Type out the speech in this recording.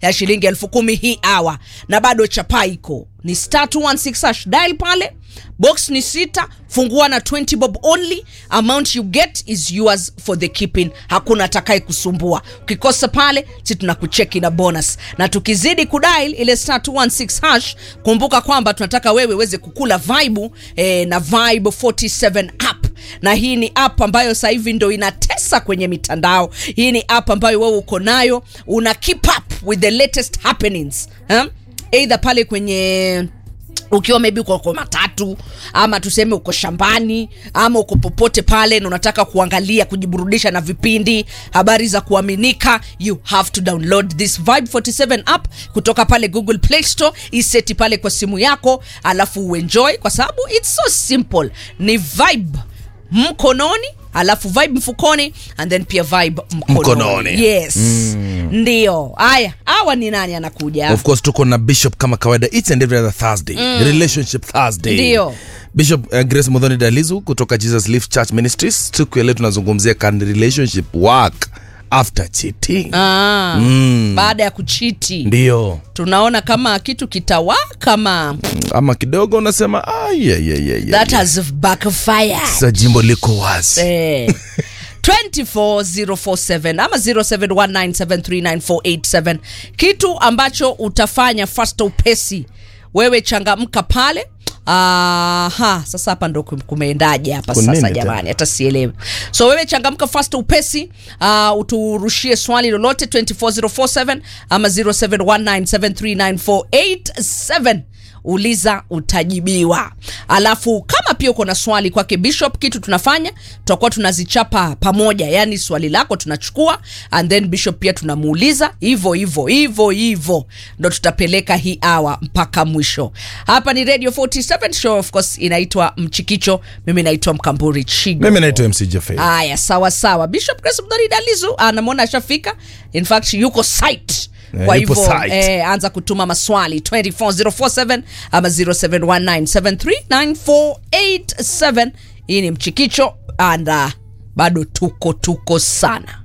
ya shilingi elfu kumi hii awa na bado chapa iko ni star 216 hash dial pale box ni sita fungua na 20 bob only amount you get is yours for the keeping hakuna atakaye kusumbua ukikosa pale si tunakucheki na bonus na tukizidi kudial ile star 216 hash kumbuka kwamba tunataka wewe uweze kukula vibe eh, na vibe 47 app na hii ni app ambayo sasa hivi ndo inatesa kwenye mitandao hii ni app ambayo wewe uko nayo una keep up with the latest happenings eh? either pale kwenye ukiwa maybe uko kwa matatu ama tuseme uko shambani ama uko popote pale na unataka kuangalia kujiburudisha na vipindi habari za kuaminika you have to download this vibe 47 app kutoka pale google play store iseti pale kwa simu yako alafu uenjoy kwa sababu its so simple ni vibe mkononi alafu vibe mfukoni and then pia vibe mkononi, Mkononi. yes mm. ndio haya hawa ni nani anakuja of course tuko na bishop kama kawaida each and every other thursday mm. relationship thursday Ndio. bishop uh, grace modhoni dalizu kutoka jesus life church ministries siku ya leo tunazungumzia can relationship work after cheating ah, Mm. baada ya kuchiti ndio tunaona kama kitu kitawaka kama ama kidogo unasema ah, yeah, yeah, yeah, yeah, that yeah. has backfired Sasa jimbo liko wazi Eh. 24047 ama 0719739487 kitu ambacho utafanya fasta upesi wewe changamka pale Aha, sasa hapa ndo kum- kumeendaje hapa Kuna sasa nini jamani hata sielewi so wewe changamka fast upesi uh, uturushie swali lolote 24047 ama 0719739487 uliza utajibiwa alafu kama pia uko na swali kwake bishop kitu tunafanya tutakuwa tunazichapa pamoja yani swali lako tunachukua and then bishop pia tunamuuliza hivyo hivyo hivyo hivyo ndo tutapeleka hii awa mpaka mwisho hapa ni radio 47 show of course inaitwa mchikicho mimi naitwa mkamburi chigo mimi naitwa mc jafe haya sawa sawa bishop grace mdhari dalizu anamwona ashafika in fact yuko site Eh, kwa yupo hivyo site. eh, anza kutuma maswali 24047 ama 0719739487 hii ni mchikicho and uh, bado tuko tuko sana